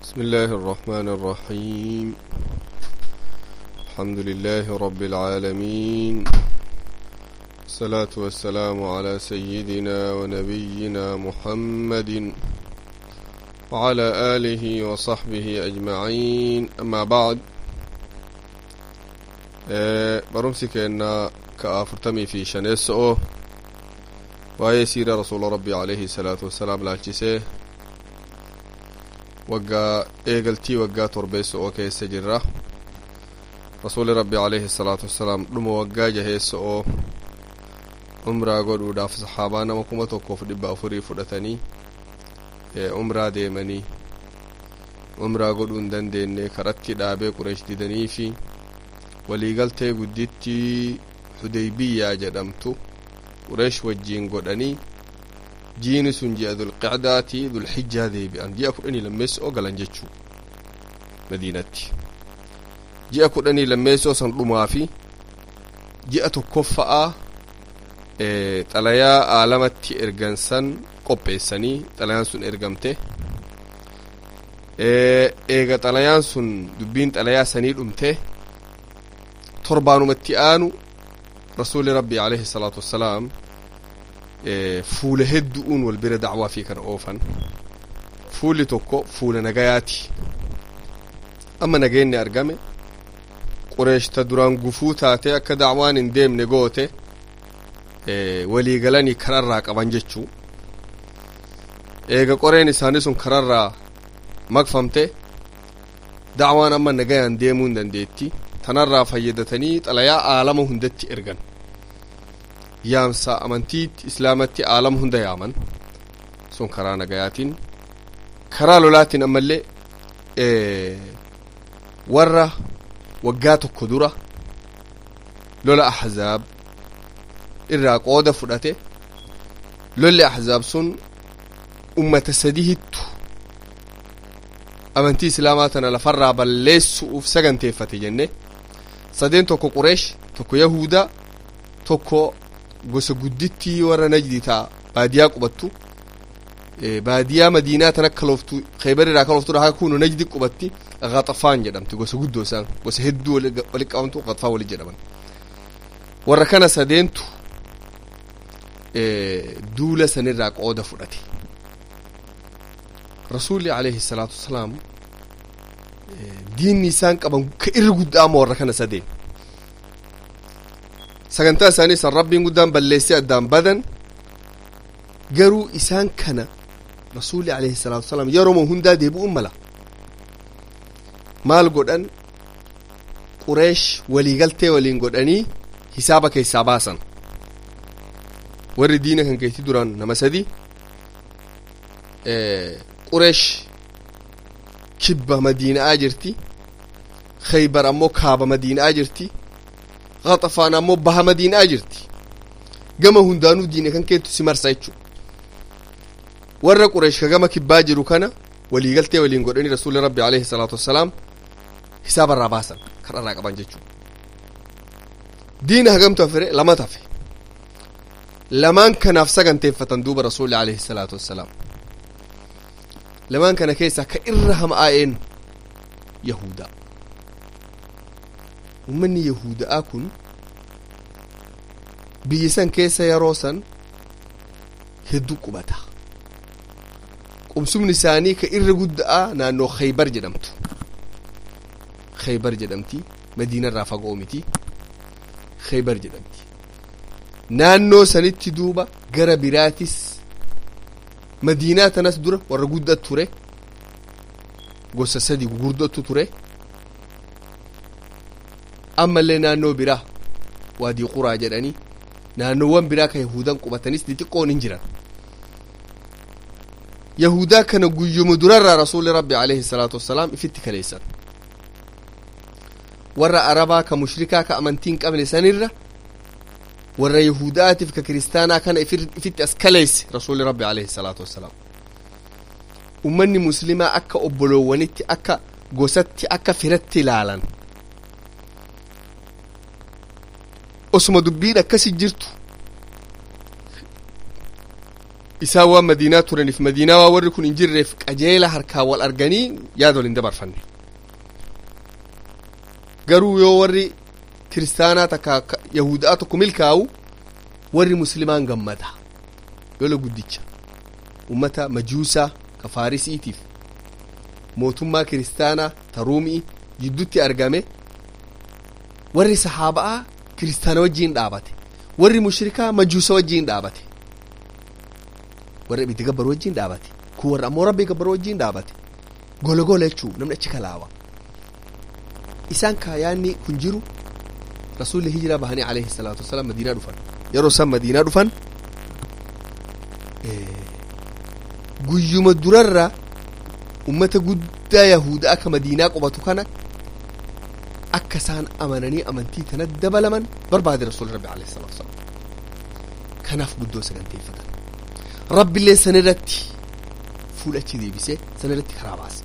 بسم الله الرحمن الرحيم الحمد لله رب العالمين الصلاة والسلام على سيدنا ونبينا محمد وعلى آله وصحبه أجمعين أما بعد برمسي كأن كأفرتمي في شنسو وهي سيرة رسول ربي عليه الصلاة والسلام لالجسيه waggaa eegaltii waggaa torbeessa'oo keessa jirra rasuuli rabbi alayhi salaatu wassalaam dhuma waggaa jaheessa'oo umraa godhuudhaaf saxaabaa nama kuma tokkoof dhibba afurii fudhatanii umraa deemanii umraa godhuu hin dandeenye karatti dhaabee qureesh didanii fi waliigaltee guddittii hudeybiyyaa jedhamtu qureesh wajjiin godhanii jiini sun ji'a dulqicdaati dulxijjaa deebi'an ji'a kudhanii lammeessoo galan jechuu madiinatti ji'a kudhanii lammeessoo san dhumaa fi ji'a tokkoffa'a xalayaa aalamatti ergan san qopheessanii xalayaan sun ergamte eega xalayaan sun dubbiin xalayaa sanii dhumte torbaanumatti aanu rasuuli rabbi alayhi salaatu wassalaam fuula heddu'uun wal bira dacwaa fi kana oofan fuulli tokko fuula nagayaati amma nageenni argame qureeshta duraan gufuu taate akka dacwaan hin deemne goote walii galanii kararraa qaban jechuu eega qoreen isaanii sun kararraa maqfamte dacwaan amma nagayaan deemuu hin dandeetti tanarraa fayyadatanii xalayaa aalama hundatti ergan yaamsa amantii islaamatti aalama hunda yaaman sun karaa nagayaatiin karaa lolaatiin ammallee warra waggaa tokko dura lola ahzaab irraa qooda fudhate lolli ahzaab sun ummata sadihittu amantii islaamaa tana lafarraa balleessu'uuf saganteeffate jenne sadeen tokko qureesh tokko yahudaa tokko gosa guddittii warra najdi taa baadiyaa qubattu baadiyaa madiinaa tan akka loftu khaybar irraa kan loftuudha haa kunu najdi qubatti ghaxafaan jedhamti gosa guddoo isaan gosa hedduu wali qabamtu ghaxafaan wali jedhaman warra kana sadeentu duula sanirraa qooda fudhate rasuulli alayhi salaatu wasalaam diinni isaan qaban ka irri guddaa ama warra kana sadeen sagantaa isaanii san rabbiin guddaan balleessee addaan badan garuu isaan kana rasuulli alayhi salaatu wasalaam yeroo hundaa deebi'uun mala maal godhan qureesh waliigaltee waliin godhanii hisaaba keessaa baasan warri diina kan keetti duraan nama sadi qureesh kibba madiina'aa jirti khaybar ammoo kaaba madiina'aa jirti ghaxafaan ammoo baha madiina'aa jirti gama hundaanuu diine kan keettu si marsa jechu warra qureesh ka gama kibbaa jiru kana waliigaltee waliin godhanii rasuulli rabbi alayhi salaatu wassalaam hisaaba irraa baasan kan irraa qaban jechuu diina hagamtu hafere lama tafe lamaan kanaaf saganteeffatan duuba rasuulli alayhi salaatu wassalaam lamaan kana keessaa ka irra hama'aa'een yahudaa ummanni yahuda'aa kun biyya san keessa yeroo san hedduu qubata qubsumni isaanii ka irra guddaa naannoo khaybar jedhamtu khaybar jedhamti madiina irraa fagoo miti khaybar jedhamti naannoo sanitti duuba gara biraatis madiinaa tanas dura warra guddat ture gosa sadi gurguddottu ture ammallee naannoo biraa waadii quraa jedhanii naannoowwan biraa ka yahudan qubatanis xixiqqoon hin jiran yahudaa kana guyyuma durarraa rasuuli rabbi alayhi salaatu wassalaam ifitti kaleessan warra arabaa ka mushrikaa ka amantii hin qabne sanirra warra yahudaatiif ka kiristaanaa kana ifitti as kaleesse rasuuli rabbi alayhi salaatu wassalaam ummanni muslimaa akka obboloowwanitti akka gosatti akka firatti ilaalan osuma dubbiin akkasi jirtu isaan waan madiinaa turaniif madiinaa waa warri kun hin jirreef qajeela harkaa wal arganii yaada wal hin dabarfanne garuu yoo warri kiristaanaa takka yahudaa tokko milkaa'u warri muslimaan gammada yola guddicha ummata majuusaa ka faarisiitiif mootummaa kiristaanaa ta ruumii jiddutti argame warri sahaaba'aa kiristaana wajjiin dhaabate warri mushrikaa majuusa wajjiin dhaabate warra ibiddi gabbaru wajjiin dhaabate kun warra ammoo rabbii gabbaru wajjiin dhaabate gola gola jechuu namni achi kalaawa isaan kaayaanni kun jiru rasuulli hijiraa bahanii alayhi salaatu wasalaam madiinaa dhufan yeroo isaan madiinaa dhufan guyyuma durarra ummata guddaa yahuda akka madiinaa qubatu kana akka isaan amananii amantii tana dabalaman barbaade rasuulli rabbi alayhi salaatu wasalaam kanaaf guddoo saganteeffatan rabbiillee san irratti fuudhachi deebisee san irratti karaa baase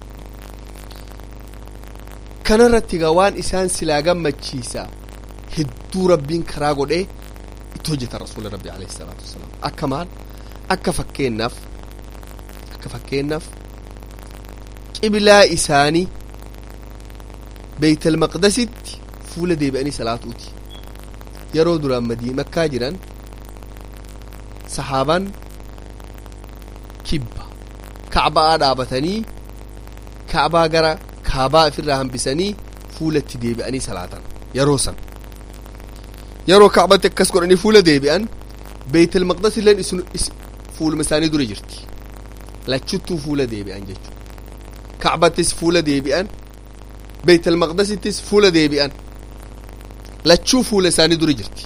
kana irratti egaa waan isaan silaa gammachiisa hedduu rabbiin karaa godhee itti hojjeta rasuula rabbi alayhi salaatu wasalaam akka maal akka fakkeennaaf akka fakkeennaaf qiblaa isaanii beeytal maqdasitti fuula deebi'anii salaatuuti yeroo duraan madii makkaa jiran sahaabaan kibba kacbaa dhaabatanii kacbaa gara kaabaa ofirraa hambisanii fuulatti deebi'anii salaatan yeroo san yeroo kacbatti akkas godhanii fuula deebi'an beeytal maqdas illeen isin fuuluma isaanii dura jirti lachuttuu fuula deebi'an jechuu kacbattis fuula deebi'an beeytal maqdasittis fuula deebi'an lachuu fuula isaanii dura jirti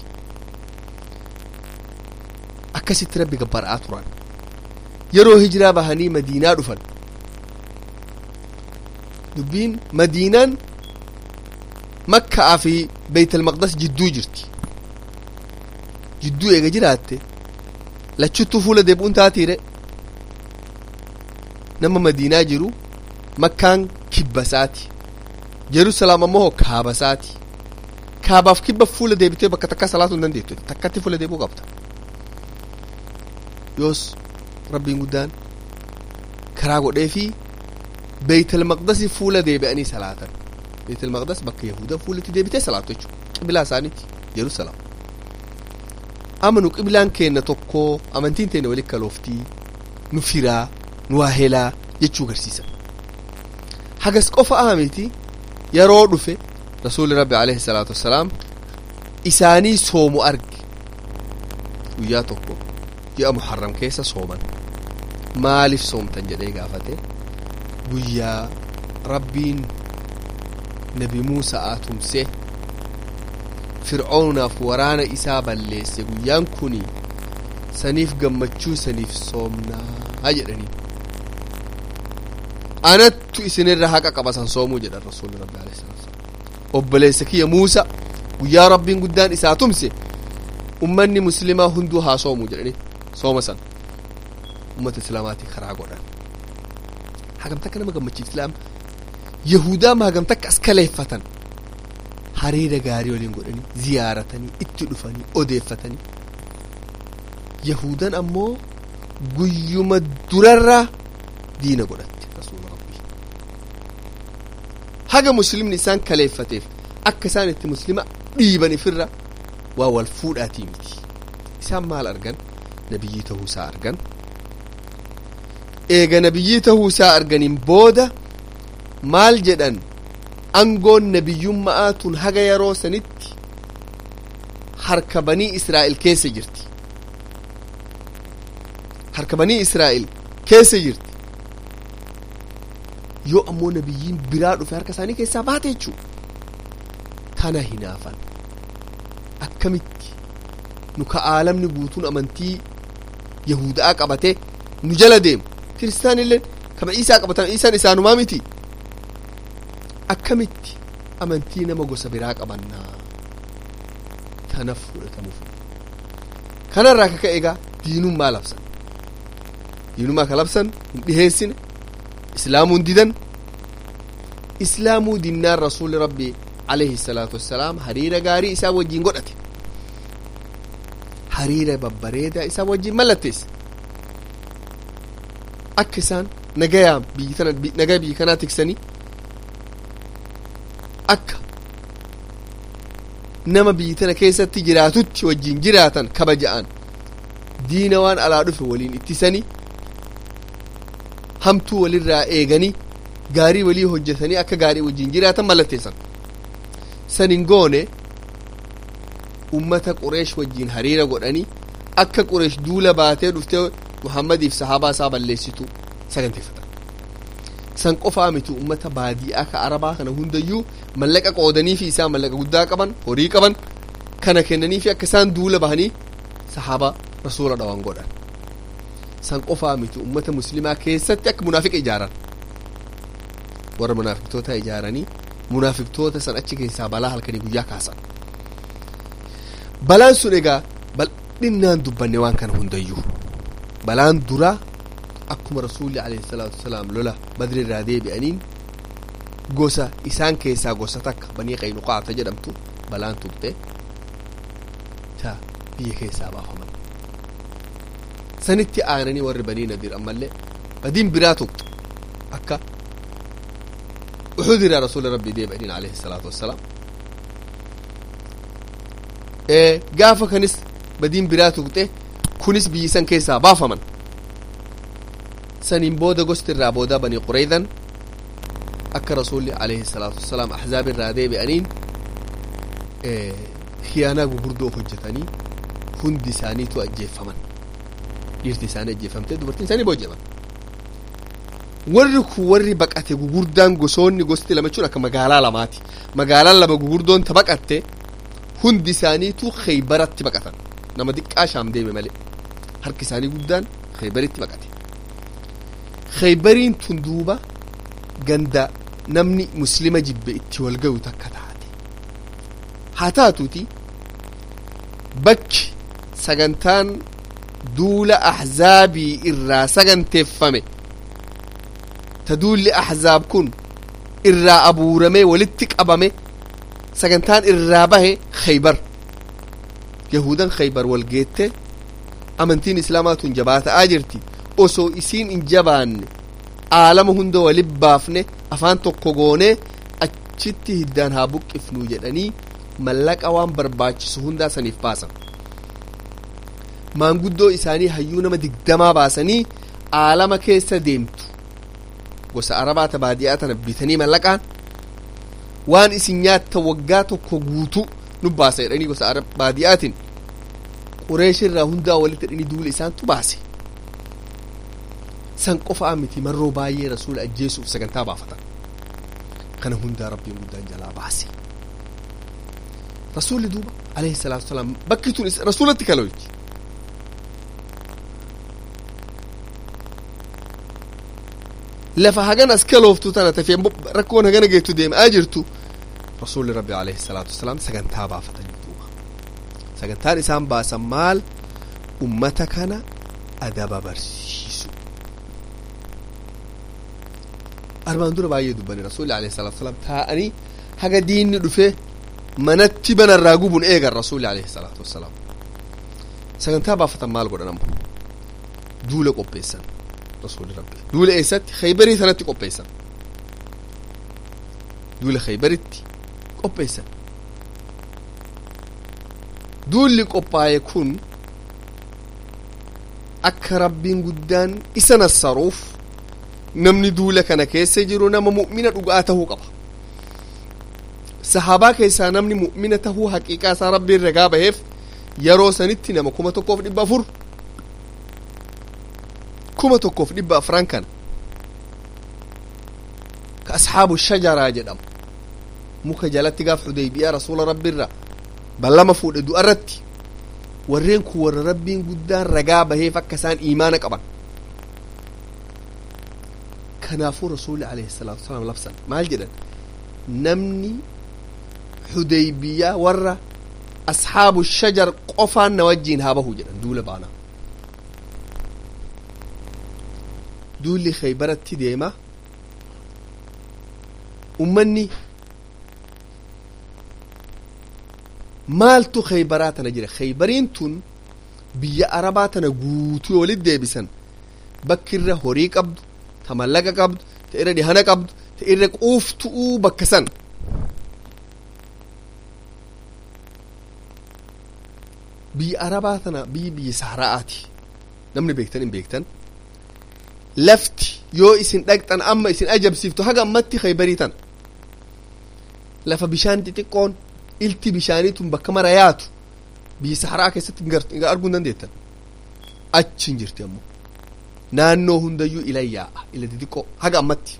akkasitti rabbi gabbara'aa turan yeroo hijiraa bahanii madiinaa dhufan dubbiin madiinaan makkaa fi beeytal maqdas jidduu jirti jidduu eega jiraatte lachuttuu fuula deebi'uun taatiire nama madiinaa jiru makkaan kibbasaati jerusalem ammoo kaabasaati kaabaaf kibba fuula deebitee bakka takka salaatuu hin dandeettu takkatti fuula deebi'uu qabda yoos rabbiin guddaan karaa godhee fi beeytal maqdasi fuula deebi'anii salaatan beeytal maqdas bakka yahuda fuulatti deebitee salaatu jechuudha qiblaa isaaniiti jerusalem amanu qiblaan keenna tokko amantiin teenya walitti kalooftii nu firaa nu waahelaa jechuu garsiisa hagas qofa ahamiti yeroo dhufe rasuulli rabbi alayhi salaatu wassalaam isaanii soomu arge guyyaa tokko ji'a muharram keessa sooman maaliif soomtan jedhee gaafate guyyaa rabbiin nabi muusaa tumse fir'oonaaf waraana isaa balleesse guyyaan kuni saniif gammachuu saniif soomnaa jedhanii anattu isinirra haqa qabasan soomuu jedhan rasuulli rabbi alayhi salaatu obboleessa kiyya muusa guyyaa rabbiin guddaan isaa tumse ummanni muslimaa hunduu haa soomuu jedhanii sooma san ummata islaamaatii karaa godhan hagam takka nama gammachiisa islaam yahudaa ma hagam takka as kaleeffatan hariira gaarii waliin godhanii ziyaaratanii itti dhufanii odeeffatanii yahudan ammoo guyyuma durarra diina godhatte rasuula rabbii haga muslimni isaan kaleeffateef akka isaan itti muslima dhiiban ifirra waa wal fuudhaatii miti isaan maal argan nabiyyii ta'uu isaa argan eega nabiyyii ta'uu isaa arganiin booda maal jedhan angoon nabiyyummaa tun haga yeroo sanitti harka banii israa'el keessa jirti harka banii israa'el keessa jirti yoo ammoo nabiyyiin biraa dhufe harka isaanii keessaa baate jechuu kana hinaafan akkamitti nu ka aalamni guutuun amantii yahudaa qabate nu jala deemu kiristaan illee kama isaa qabatan isaan isaanumaa miti akkamitti amantii nama gosa biraa qabannaa kanaaf fudhatamuuf kanarraa kaka egaa diinummaa labsan diinummaa ka labsan hin dhiheessine islaamuu hin didan islaamuu dinnaan rasuuli rabbii alayhi salaatu wassalaam hariira gaarii isaa wajjiin godhate hariira babbareedaa isaa wajjiin mallatteesse akka isaan nagayaa biyyi tana nagaa biyyi kanaa tiksanii akka nama biyyi tana keessatti jiraatutti wajjin jiraatan kabaja'an diina waan alaa dhufe waliin ittisanii hamtuu walirraa eeganii gaarii walii hojjetanii akka gaarii wajjin jiraatan mallatteessan sanin goone ummata qureesh wajjin hariira godhanii akka qureesh duula baatee dhuftee muhammadiif sahaabaa isaa balleessitu saganteeffatan san qofaa miti ummata baadiyaa ka arabaa kana hundayyuu mallaqa qoodanii fi isaan mallaqa guddaa qaban horii qaban kana kennanii fi akka isaan duula bahanii sahaaba rasuula dhawan godhan san qofaa miti ummata muslimaa keessatti akka munaafiqa ijaaran warra munaafiqtoota ijaaranii munaafiqtoota san achi keessaa balaa halkanii guyyaa kaasan balaan sun egaa bal'innaan dubbanne waan kana hundayyuu balaan duraa akkuma rasuulli alayhi salaatu wasalaam lola badri irraa deebi'aniin gosa isaan keessaa gosa takka banii qaynuqaata jedhamtu balaan tuqxe ta biyya keessaa baafaman sanitti aananii warri banii nadiir ammallee badiin biraa tuqxe akka uxud irraa rasuula rabbii deebi'aniin alayhi salaatu wassalaam gaafa kanis badiin biraa tuqxe kunis biyyi san keessaa baafaman saniin booda gosti irraa boodaa banii qureydan akka rasuulli alayhi salaatu wassalaam ahzaab irraa deebi'aniin khiyaanaa gugurdoo hojjetanii hundi isaaniitu ajjeeffaman dhiirti isaanii ajjeeffamtee dubartiin isaanii booji'aman warri kun warri baqate gugurdaan gosoonni gosti lamachuun akka magaalaa lamaati magaalaan lama gugurdoon ta baqatte hundi isaaniitu kheybaratti baqatan nama diqqaa shaam deeme malee harki isaanii guddaan kheybaritti baqate kheybariin tun duuba ganda namni muslima jibbe itti wal gayu takka taate haa taatuuti bakki sagantaan duula ahzaabii irraa saganteeffame ta duulli ahzaab kun irraa abuuramee walitti qabame sagantaan irraa bahe kheybar yahudan kheybar wal geette amantiin islaamaa tun jabaata'aa jirti osoo isiin hin jabaanne aalama hunda walin baafne afaan tokko goonee achitti hiddaan haa buqqifnu jedhanii mallaqa waan barbaachisu hundaa saniif baasan maanguddoo isaanii hayyuu nama digdamaa baasanii aalama keessa deemtu gosa arabaa ta baadiyaa tana bitanii mallaqaan waan isin nyaatta waggaa tokko guutuu nu baasa jedhanii gosa baadiyaatiin qureeshirraa hundaa walitti hidhanii duula isaantu baase san qofaa miti marroo baay'ee rasuula ajjeesuuf sagantaa baafatan kana hundaa rabbiin guddaan jalaa baase rasuulli duuba alayhi salaatu wasalaam bakki tun rasuulatti kaloyti lafa hagan as kalooftu tana tafee rakkoon hagana geettu deemaa jirtu rasuulli rabbi alayhi salaatu wasalaam sagantaa baafatan duuba sagantaan isaan baasan maal ummata kana adaba barsiisu armaan dura baay'ee dubbanne rasuulli alayhi salaatu wasalaam taa'anii haga diinni dhufe manatti banarraa gubun eegan rasuulli alayhi salaatu wasalaam sagantaa baafatan maal godhan ammo duula qopheessan rasuulli rabbi duula eessatti khaybarii sanatti qopheessan duula khaybaritti qopheessan duulli qophaa'e kun akka rabbiin guddaan isa nassaruuf namni duula kana keessa jiru nama mu'mina dhugaa tahuu qaba sahaabaa keessaa namni mu'mina tahuu haqiiqaa isaa rabbiin ragaa baheef yeroo sanitti nama kuma tokkoof dhibba afur kuma tokkoof dhibba afran kan ka ashaabu shajaraa jedhamu muka jalatti gaaf xudaybiyaa rasuula rabbiirra ballama fuudhe du'arratti warreen kun warra rabbiin guddaan ragaa baheef akka isaan iimaana qaban kanaafuu rasuulli alayhi salaatu wasalaam labsan maal jedhan namni xudaybiyaa warra ashaabu shajar qofaan na wajjiin haa bahu jedhan duula baanaa duulli khaybaratti deema ummanni maaltu khaybaraa tana jira khaybariin tun biyya arabaa tana guutuu walit deebisan bakki irra horii qabdu ta mallaqa qabdu ta irra dhihana qabdu ta irra quuftu'uu bakka san biyya arabaa tana biyyi biyya sahara'aati namni beektan hin beektan lafti yoo isin dhaqxan amma isin ajabsiiftu haga ammatti khaybarii tana lafa bishaan xixiqqoon ilti bishaaniitun bakka mara yaatu biyya saharaa keessatti hin arguu hin dandeettan achi hin jirti ammoo naannoo hundayyuu ila yaa'a ila xixiqqoo haga ammatti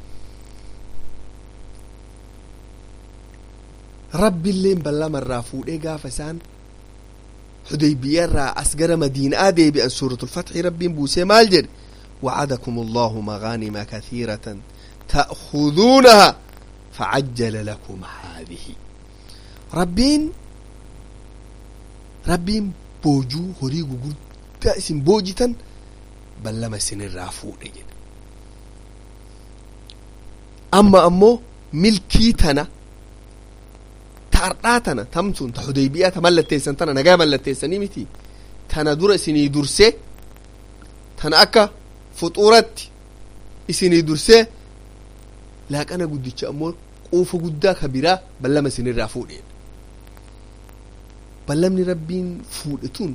rabbiilleen ballamarraa fuudhee gaafa isaan xudaybiyarraa as gara madiinaa deebi'an suuratul fatxi rabbiin buusee maal jedhe وعدكم الله مغانم كثيرة تأخذونها فعجل لكم هذه ربين ربين بوجو هري قد اسم بوجتا بل لما سن الرافو نجد أما أمو ملكي تنا تارقاتنا تمتون تحديبية تملتيسن تنا نجا ملتيسن متي تنا دور سني درسي تنا أكا fuxuuratti isinii dursee laaqana guddicha ammoo quufa guddaa ka biraa ballama isinirraa fuudheen ballamni rabbiin fuudhe tun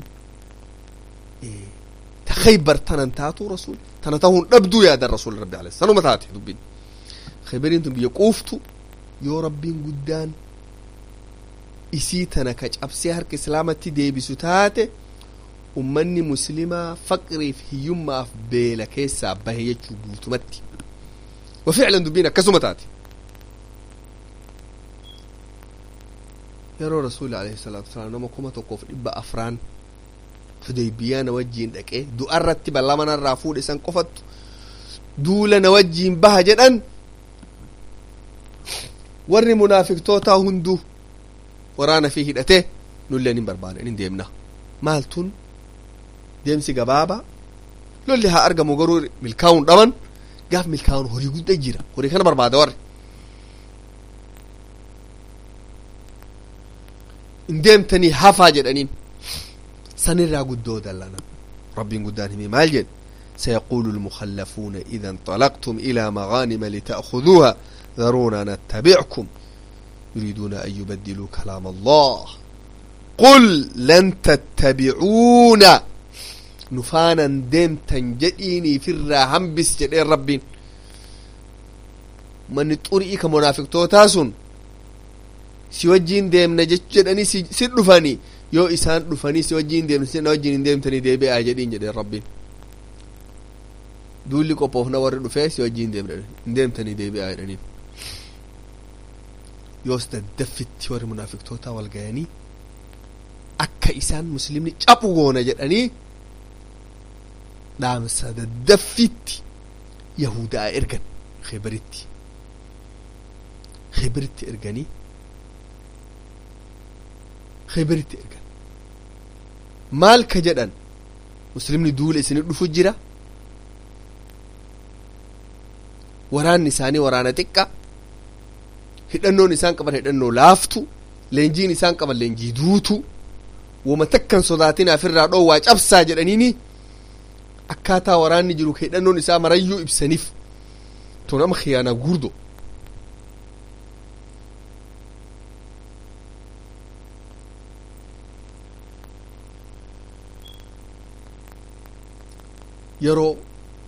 ta khaybar tanan taatu rasul tana tahuun dhabduu yaadan rasul rabbi alayhi sanuma taate dubbiin khaybariin tun biyya quuftu yoo rabbiin guddaan isii tana ka cabsee harka islaamatti deebisu taate ummanni muslimaa faqriif hiyyummaaf beela keessaa bahe jechuu guutumatti wa ficlan dubbiin akkasuma taate yeroo rasuuli alayhi salaatu wasalaam nama kuma tokkoof dhibba afraan hudaybiyaa na wajjiin dhaqee du'arratti ballama narraa fuudhe san qofattu duula na wajjiin baha jedhan warri munaafiqtootaa hunduu waraana fi hidhatee nulleen hin barbaadan hin deemna maaltun deemsi gabaabaa lolli haa argamu garuu milkaa'uun dhaban gaaf milkaa'uun horii guddaa jira horii kana barbaada warri hin deemtanii hafaa jedhaniin sanirraa guddoo dallanan rabbiin guddaan himee maal jedhe سيقول المخلفون إذا انطلقتم إلى مغانم لتأخذوها ذرونا نتبعكم يريدون أن يبدلوا كلام الله قل لن تتبعونا نفانا ديمتا جديني في الراهم بس جدين ربين من طريقك منافق توتاسون si wajjiin deemna jech jedhanii si dhufanii yoo isaan dhufanii si wajjiin deemna si wajjiin hin deemtanii deebi'aa jedhiin jedheen rabbiin duulli qophoofna warri dhufee si wajjiin deemna hin deemtanii deebi'aa jedhaniin yoos daddaffitti warri munaafiqtootaa wal gayanii akka isaan muslimni caphu goona jedhanii dhaamsa daddaffitti yahudaa ergan khibaritti khibaritti erganii khibaritti ergan maal ka jedhan muslimni duula isinii dhufu jira waraanni isaanii waraana xiqqa hidhannoon isaan qaban hidhannoo laaftu leenjiin isaan qaban leenjii duutu wama takkan sodaatinaaf irraa dhoowwaa cabsaa jedhaniini akkaataa waraanni jiru ka hidhannoon isaa marayyuu ibsaniif to nama khiyaanaa gurdo yeroo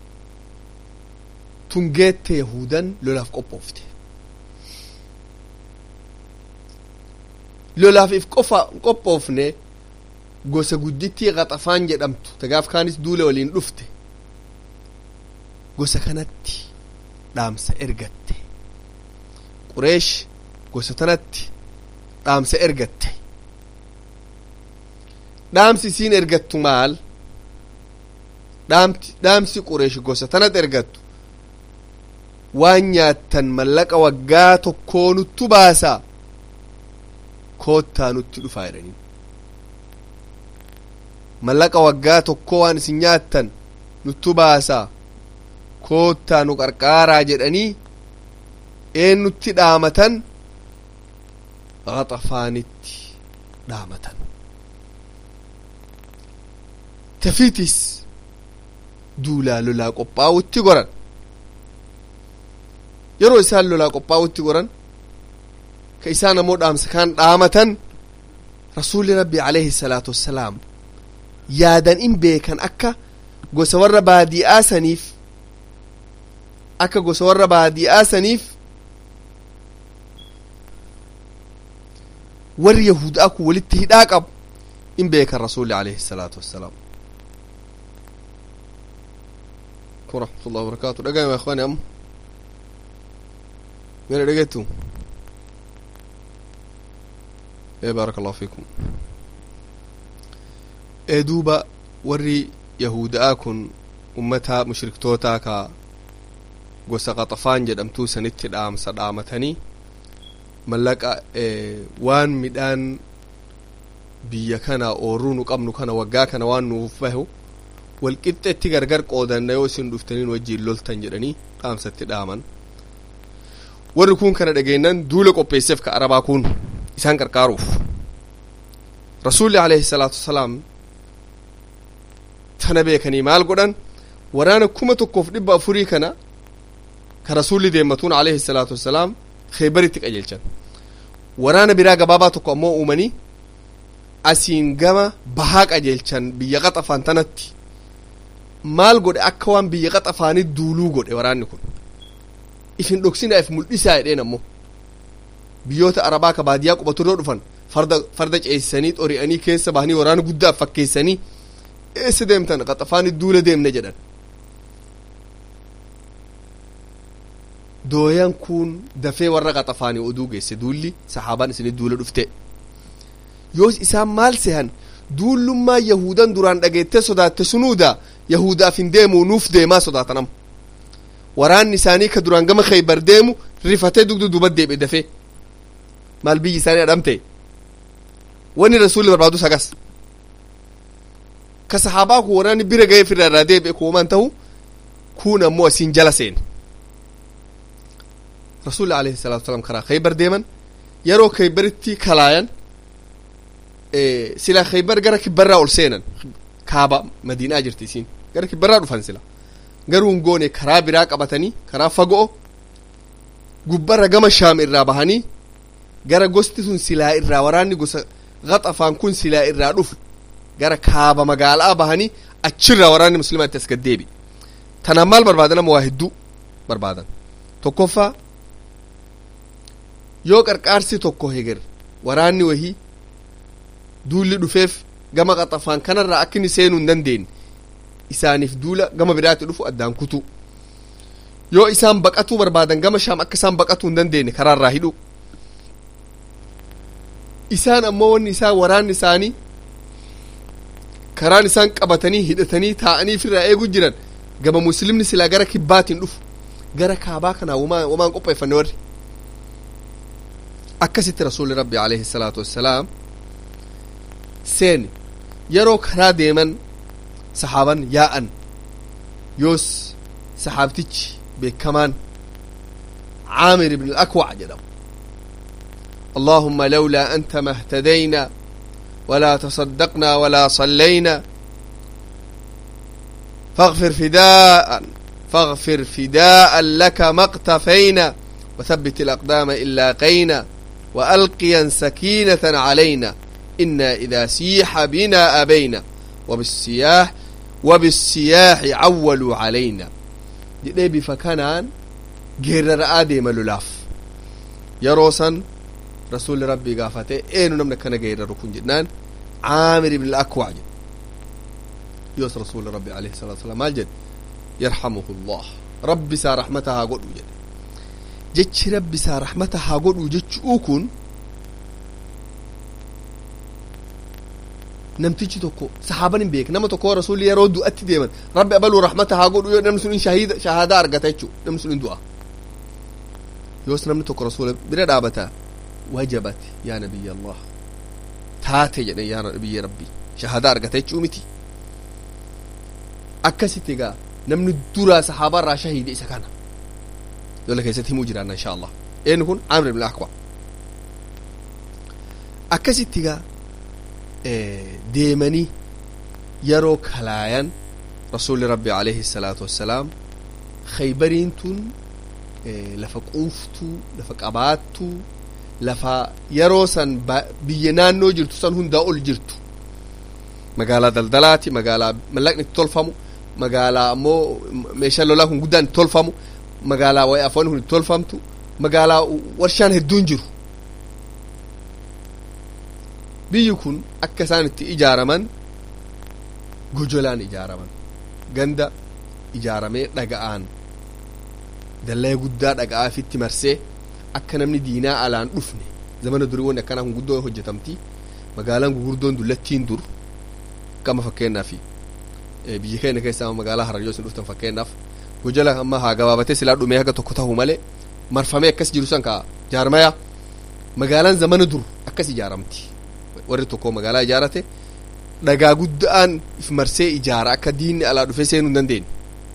tungeette yahudan lolaaf qophoofte lolaaf if qofa qophoofne gosa guddittii qaxafaan jedhamtu tagaaf kaanis duule waliin dhufte gosa kanatti dhaamsa ergatte qureesh gosa tanatti dhaamsa ergatte dhaamsi isiin ergattu maal dhaamsi qureesh gosa tanatti ergattu waan nyaattan mallaqa waggaa tokkoo nuttu baasaa koottaa nutti dhufaa jedhanii mallaqa waggaa tokkoo waan isin nyaattan nuttu baasaa koottaa nu qarqaaraa jedhanii een nutti dhaamatan qaxafaanitti dhaamatan tafitis duulaa lolaa qophaa'utti goran yeroo isaan lolaa qophaa'utti goran ka isaan ammoo dhaamsa kaan dhaamatan rasuulli rabbi alayhi salaatu wassalaam yaadan in beekan akka gosa warra baadi'aa saniif akka gosa warra baadi'aa saniif warri yahudaa kun walitti hidhaa qabu in beekan rasuulli alayhi salaatu wassalaam ورحمة الله وبركاته دقايم يا اخواني ام من دقيتو ايه بارك الله فيكم ايه دوبا وري يهودا كن امتها مشركتوتا كا gosa qaxafaan jedhamtuu sanitti dhaamsa dhaamatanii mallaqa waan midhaan biyya kana oorruu nu qabnu kana waggaa kana waan nuuf bahu walqixxetti gargar qoodanna yoo isin dhuftaniin wajjiin loltan jedhanii dhaamsatti dhaaman warri kun kana dhageennan duula qopheesseef ka arabaa kun isaan qarqaaruuf rasuulli alayhi salaatu wasalaam tana beekanii maal godhan waraana kuma tokkoof dhibba afurii kana ka rasuulli deemmatuun alayhi salaatu wasalaam keebaritti qajeelchan waraana biraa gabaabaa tokko ammoo uumanii asiin gama bahaa qajeelchan biyya qaxafaan tanatti maal godhe akka waan biyya qaxafaanii duuluu godhe waraanni kun ifin dhoksinaaf mul'isaa jedheen ammoo biyyoota arabaa ka baadiyaa qubaturra dhufan farda farda ceesisanii xori'anii keessa bahanii waraana guddaa fakkeessanii eessa deemtan qaxafaanii duula deemne jedhan dooyan kun dafee warra qaxafaanii oduu geesse duulli sahaabaan isinii duula dhufte yoos isaan maal sehan duullummaa yahudan duraan dhageettee sodaatte sunuuda yahudaaf hin deemu nuuf deemaa sodaatanam waraanni isaanii ka duraan gama khaybar deemu rifatee dugdu duba deebi'e dafee maal biyyi isaanii adhamte wanni rasuulli barbaadu sagas ka sahaabaa kun waraanni bira ga'ee firra irraa deebi'e kuuman ta'u kun ammoo asiin jala seen rasuulli alayhi salaatu wasalaam karaa khaybar deeman yeroo khaybaritti kalaayan sila khaybar gara kibbarraa ol seenan kaaba madiinaa jirti isiin gara kibbarraa dhufan sila garuu hin goone karaa biraa qabatanii karaa fagoo gubbarra gama shaam irraa bahanii gara gosti sun silaa irraa waraanni gosa gaxafaan kun silaa irraa dhufu gara kaaba magaalaa bahanii achirraa waraanni muslimaatti as gaddeebi tanaan maal barbaadan ama waa hedduu barbaadan tokkoffaa yoo qarqaarsi tokko heger waraanni wahii duulli dhufeef gama qaxafaan kanarraa akka inni seenuu hin dandeenye isaaniif duula gama biraatti dhufu addaan kutu yoo isaan baqatuu barbaadan gama shaam akka isaan baqatuu hin dandeenye karaarraa hidhu isaan ammoo wanni isaa waraanni isaanii karaan isaan qabatanii hidhatanii taa'anii firraa eegu jiran gama muslimni silaa gara kibbaatiin dhufu gara kaabaa kanaa wamaan qopheeffanne warri akkasitti rasuulli rabbi alayhi salaatu wassalaam seeni yeroo karaa deeman sahaaban yaa'an yoos sahaabtichi beekamaan caamir ibn alakwac jedhamu اللهم لولا أنت ما اهتدينا ولا تصدقنا ولا صلينا فاغفر فداء فاغفر فداء لك ما اقتفينا وثبت الأقدام إن لاقينا وألقيا سكينة علينا إنا إذا سيح بنا أبينا وبالسياح وبالسياح عولوا علينا جدي فكانان غير آدم للاف يروسا رسول ربي قافته اينو نمنا كان غير ركن جنان عامر بن الأكوع يوس رسول ربي عليه الصلاة والسلام مال جد يرحمه الله ربي سا رحمتها قد وجد جتش ربي سا رحمتها قد وجدش اوكن namtichi tokko sahaaban hin beek nama tokko rasuulli yeroo du'atti deeman rabbi abaluu rahmata haa godhu yoo namni sun hin shahida shahaadaa argata jechuu namni sun hin du'a yoos namni tokko rasuula bira dhaabata wajabat yaa nabiyya allah taate jedhan yaa nabiyya rabbi shahaadaa argata jechuu miti akkasitti egaa namni duraa sahaabaa irraa shahiide isa kana yola keessatti himuu jiraanna insha allah eenyu kun amr ibn akwa akkasitti egaa deemanii yeroo kalaayan rasuulli rabbi alayhi salaatu wassalaam khaybariin tun lafa quuftuu lafa qabaattuu lafa yeroo san biyya naannoo jirtu san hundaa ol jirtu magaalaa daldalaati magaalaa mallaqni itti tolfamu magaalaa ammoo meeshaan lolaa kun guddaan itti tolfamu magaalaa wayi afoonni kun itti tolfamtu magaalaa warshaan hedduun jiru biyyi kun akka isaan itti ijaaraman gojolaan ijaaraman ganda ijaaramee dhaga'aan dallee guddaa dhaga'aa fitti marsee akka namni diinaa alaan dhufne zamana durii wanni akkanaa kun guddoo hojjetamti magaalaan gugurdoon dullattiin dur kama fakkeenyaaf biyya keenya keessaa magaalaa harayyoo isin dhuftan fakkeenyaaf gojola amma haa gabaabatee silaa dhumee haga tokko ta'u malee marfamee akkas jiru san kaa jaarmaya magaalaan zamana dur akkas ijaaramti warri tokko magaalaa ijaarate dhagaa guddaan if marsee ijaara akka diinni alaa dhufee seenuu hin dandeenye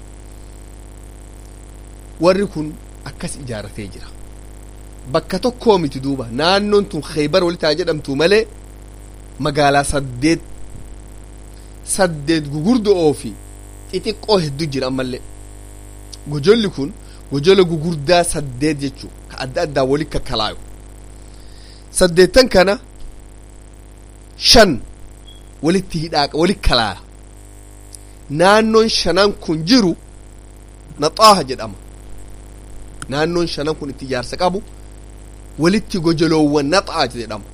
warri kun akkas ijaaratee jira bakka tokkoo miti duuba naannoon tun khaybar walitti haa jedhamtu malee magaalaa saddeet saddeet gugurdo'oo fi xixiqqoo hedduu jira ammallee gojolli kun gojola gugurdaa saddeet jechuu ka adda addaa wali kakkalaayu saddeettan kana shan walitti hidhaaqa wali kalaaya naannoon shanan kun jiru naxaaha jedhama naannoon shanan kun itti ijaarsa qabu walitti gojoloowwan naxaa jedhama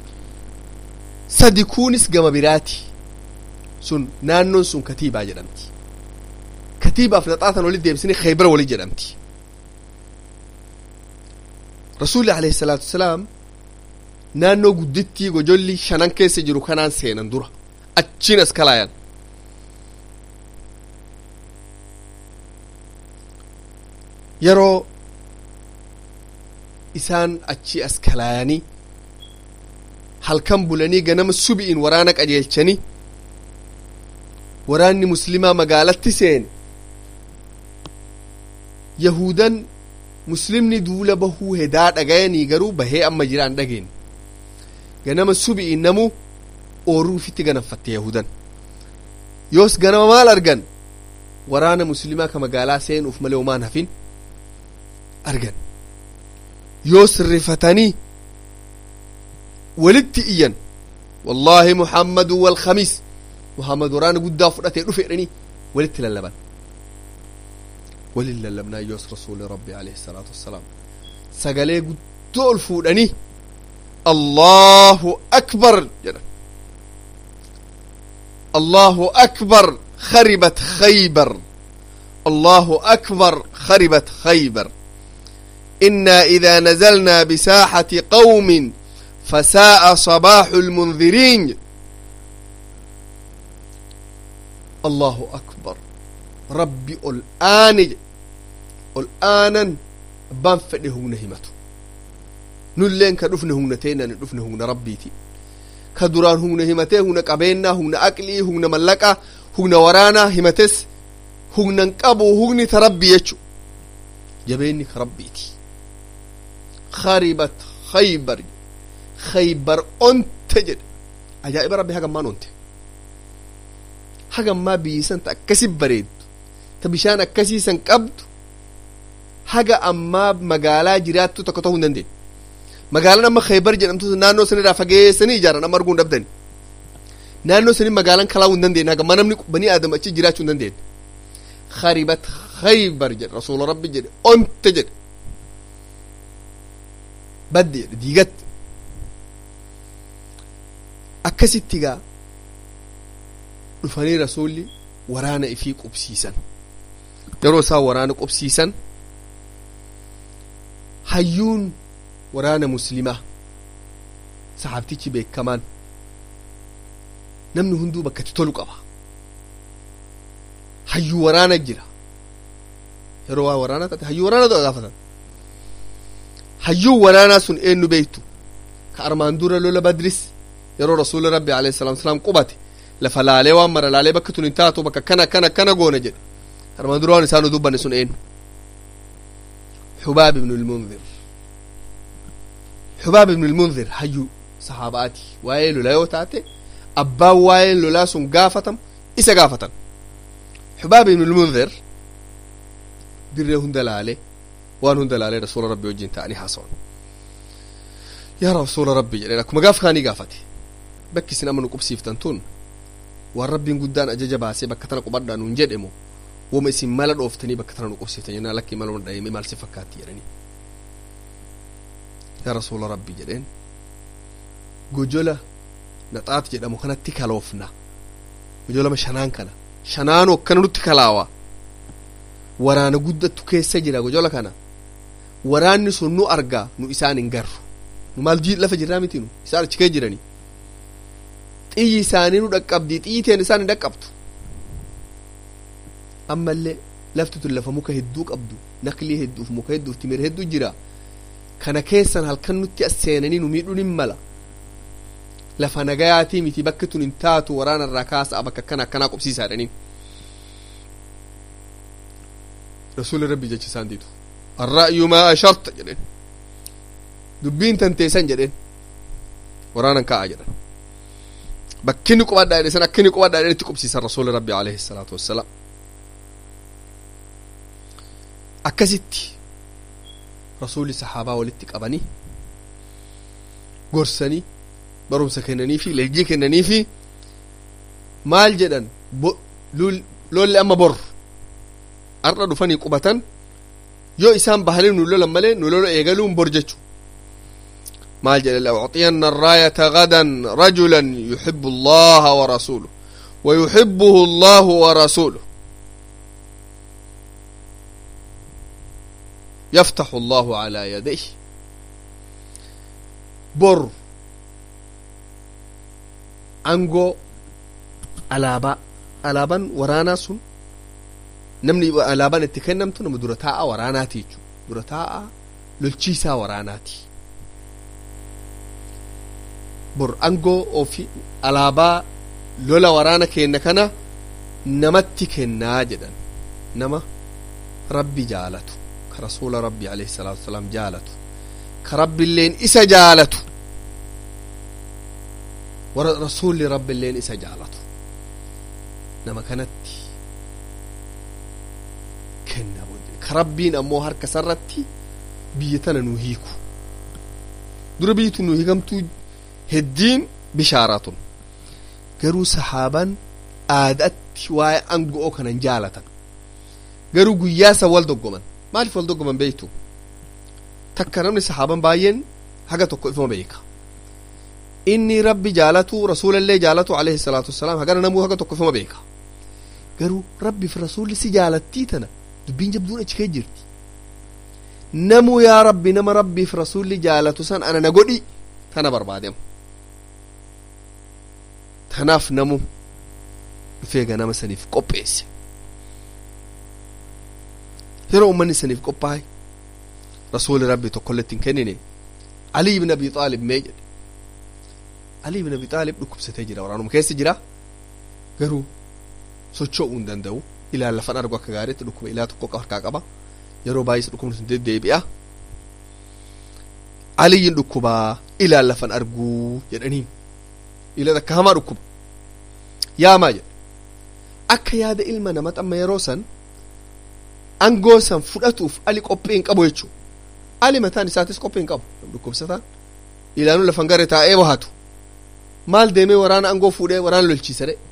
sadi kunis gama biraati sun naannoon sun katiibaa jedhamti katiibaaf naxaatan walitti deebisanii khaybara wali jedhamti rasuulli alayhi salaatu wasalaam naannoo guddittii gojolli shanan keessa jiru kanaan seenan dura achiin as kalaayan yeroo isaan achi as kalaayanii halkan bulanii ganama subi'in waraana qajeelchanii waraanni muslimaa magaalatti seene yahudan muslimni duula bahuu hedaa dhagayanii garuu bahee amma jiraan dhageen ganama subi'in namu ooruu fitti ganamfatte yahudan yoos ganama maal argan waraana muslimaa ka magaalaa seenuuf malee homaan hafin argan yoos rifatanii walitti iyyan wallaahi muhammadu walkhamiis muhammad waraana guddaa fudhatee dhufe jedhanii walitti lallaban walin lallabnaa yoos rasuuli rabbi alayhi salaatu wassalaam sagalee guddoo ol fuudhanii allahu akbar jedhan allahu akbar kharibat khaybar allahu akbar kharibat khaybar إنا إذا نزلنا بساحة قوم فساء صباح المنذرين الله أكبر ربي الآن الآن بان فده نهمته نلين كدفن هنا تينا ندفن هنا ربيتي كدران هنا همته هنا قبينا هنا أكلي هنا ملكا هنا ورانا همتس هنا نقبو هنا تربي يجو جبيني كربيتي خربت خيبر خيبر أنت جد أجائب ربي هاقا ما ننت هاقا ما بيسان تأكسي بريد تبشان أكسي سن قبض هاقا أما مقالا جراتو تكتو هندين magaalaan amma khaybar jedhamtu naannoo sanirraa fageessanii ijaaran amma arguun dhabdani naannoo sanii magaalaan kalaa hin dandeenye haga manamni banii aadam achi jiraachuu hin dandeenye kharibat khaybar jedhe rasuula rabbi jedhe onte jedhe badde jedhe diigatte akkasitti gaa dhufanii rasuulli waraana ifii qubsiisan yeroo isaan waraana qubsiisan hayyuun waraana muslimaa saxaabtichi beekamaan namni hunduu bakkatti tolu qaba hayyuu waraana jira yeroo waa waraanaa taate hayyuu waraana ta'u gaafatan hayyuu waraanaa sun eenyu beektu ka armaan dura lola badris yeroo rasuuli rabbi alayhi salaatu wasalaam qubate lafa laalee waan mara laalee bakka tun hin taatu bakka kana kana kana goona jedhe armaan dura waan isaan dubbanne sun eenyu xubaab ibnu ilmunzir xubaab ibnu ilmunzir hayyuu saxaabaati waa'ee lolaa yoo taate abbaan waa'ee lolaa sun gaafatam isa gaafatan xubaab ibn lmundir dirree hunda laale waan hunda laalee rasuula rabbi wajjin ta'anii haasawan yaa rasuula rabbi jedheen akkuma gaaf kaanii gaafate bakki isin amma nu qubsiiftan tun waan rabbiin guddaan ajaja baasee bakka tana qubadhaa nuun jedhemo woma isin mala dhooftanii bakka tana nu qubsiiftan jennaan lakkii mala dhahime maal si fakkaatti jedhanii yaa rasuula rabbi jedheen gojola naxaat jedhamu kanatti kaloofna gojolama shanaan kana shanaanu akkana nutti kalaawa waraana guddattu keessa jira gojola kana waraanni sun nu argaa nu isaan hin garru nu maal lafa jirraa miti nu isaan achi kee jiranii xiyyi isaanii nu dhaqqabdii xiyyiteen isaan hin dhaqqabtu ammallee lafti tun lafa muka hedduu qabdu naklii hedduuf muka hedduuf timira hedduu jira kana keessan halkan nutti as seenanii nu miidhuun hin mala lafa nagayaatii miti bakki tun hin taatu waraana irraa kaasa'a bakka akkana akkanaa qubsiisaa jedhaniin rasuulli rabbi jecha isaan diitu arra'yu maa asharta jedhen dubbiin tanteessan jedhen waraanan kaa'a jedhan bakkinni qubadhaa jedhe san akkinni qubadhaa jedhen itti qubsiisan rasuulli rabbi alayhi salaatu wassalaam akkasitti rasuulli sahaabaa walitti qabanii gorsanii barumsa kennanii fi leenjii kennanii fi maal jedhan lolli amma bor arra dhufanii qubatan yoo isaan bahanii nu lolan malee nu lola eegaluun bor jechu maal jedhe la'ucطiyanna arraayata gadan rajulan yuxibu allaha wa rasuluh wa yuxibuhu allahu wa rasuluh yaftaxu allahu calaa yadayh bor angoo alaabaa alaabaan waraanaa sun namni alaabaan itti kennamtu nama dura taa'a waraanaati jechuudha dura taa'a lolchiisaa waraanaati bor angoo ofi alaabaa lola waraana kenna kana namatti kennaa jedhan nama rabbi jaalatu ka rasuula rabbi alayhi salaatu wasalaam jaalatu ka rabbiilleen isa jaalatu warra rasuulli rabbiilleen isa jaalatu nama kanatti kenna ka rabbiin ammoo harka sarratti biyya tana nu hiiku dura biyyi tun nu hiikamtuu heddiin bishaaratun garuu sahaabaan aadaatti waa'ee angoo kanan jaalatan garuu guyyaa san wal doggoman maaliif wal doggoman beektu takka namni sahaaban baay'een haga tokko ifuma beeka inni rabbi jaalatu rasuulallee jaalatu alayhi salaatu wassalaam hagana namuu haga tokko ifuma beeka garuu rabbiif rasuulli si jaalattii tana dubbiin jabduun achi kee jirti namuu yaa rabbi nama rabbiif rasuulli jaalatu san ana na godhi tana barbaadem tanaaf namu dhufee ganama saniif qopheesse yeroo ummanni saniif qophaa'e rasuuli rabbi tokkolletti hin kennine ali ibn abi xaalib mee jedhe ali ibn abi xaalib dhukkubsatee jira waraanuma keessa jira garuu socho'uu hin danda'u ilaan lafan argu akka gaariitti dhukkuba ilaa tokko harkaa qaba yeroo baay'ee dhukkubni sun deddeebi'a aliyyin dhukkubaa ilaan lafan arguu jedhaniin ila akka hamaa dhukkuba yaamaa jedhe akka yaada ilma nama xamma yeroo san angoo san fudhatuuf ali qophii hin qabu jechuu ali mataan isaatis qophii hin qabu dhukkubsataan ilaanuu lafan garee taa'ee bahatu maal deemee waraana angoo fuudhee waraana lolchiisa dhe